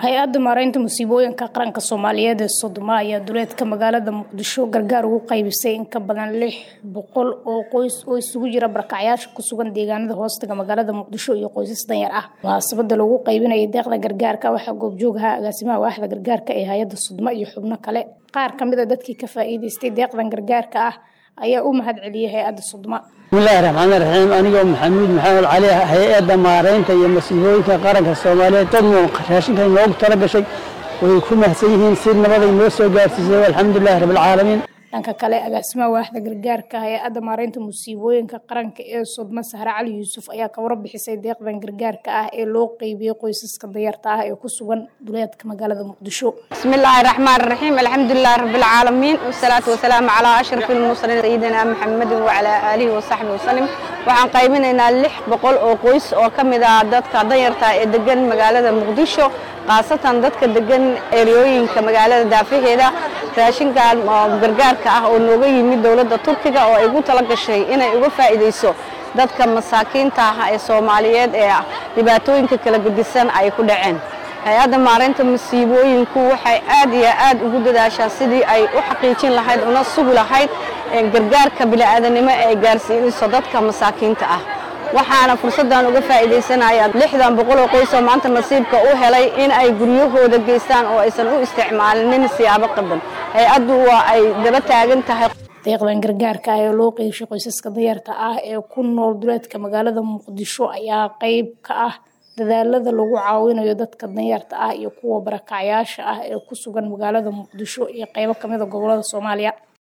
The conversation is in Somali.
hay-adda maaraynta musiibooyinka qaranka soomaaliyeed ee sodoma ayaa duleedka magaalada muqdisho gargaar ugu qaybisay in ka badan lix boqol oo qoys oo isugu jira barakacyaasha ku sugan deegaanada hoostaga magaalada muqdisho iyo qoysas danyar ah munaasabada lagu qaybinayay deeqda gargaarka waxaa goobjoog ahaa agaasimaha waaxda gargaarka ee hay-adda sodoma iyo xubno kale qaar kamid a dadkii ka faa'iideystay deeqdan gargaarka ah ayaa u mahad celiyay hay-adda sodoma bismillahi raxmaani raxiim anigoo maxamuud maxamed cali hay-adda maaraynta iyo masiibooyinka qaranka soomaaliyeed dadnu raashinka inoogu tala gashay way ku mahadsan yihiin si nabaday noo soo gaarsiisay alxamdulilahi rabbilcaalamiin dhanka kale agaasimaha waaxda gargaarka hay-adda maaraynta musiibooyinka qaranka ee sodma sahre cali yuusuf ayaa ka warbixisay deeqdan gargaarka ah ee loo qeybiyey qoysaska danyarta ah ee ku sugan duleedka magaalada muqdisho bismillaahi raxmaan raxiim alxamdulilahi rabbilcaalamiin wasalaatu wasalaamu calaa ashrafi lmursaliin sayidina maxamedin wacalaa aalihi wasaxbi wasalim waxaan qaybinaynaa lix boqol oo qoys oo ka mid ah dadka danyarta ee degan magaalada muqdisho khaasatan dadka degan eryooyinka magaalada daafaheeda raashinkan gargaarka ah oo nooga yimid dowladda turkiga oo ay ugu tala gashay inay uga faa'iidayso dadka masaakiinta ah ee soomaaliyeed ee dhibaatooyinka kala gedisan ay ku dhaceen hay-adda maaraynta masiibooyinku waxay aad iyo aad ugu dadaashaa sidii ay u xaqiijin lahayd una sugi lahayd gargaarka bini'aadanimo ee ay gaarsiinayso dadka masaakiinta ah waxaana fursaddan uga faa'iidaysanaya lixdan boqol oo qoys oo maanta nasiibka u helay in ay guryahooda geystaan oo aysan u isticmaalinin siyaabo qaban hay-addu waa ay daba taagan tahay deeqdan gargaarka ah ee loo qeybshay qoysaska danyarta ah ee ku nool duleedka magaalada muqdisho ayaa qeyb ka ah dadaalada lagu caawinayo dadka danyarta ah iyo kuwa barakacyaasha ah ee ku sugan magaalada muqdisho iyo qeybo kamid a gobolada soomaaliya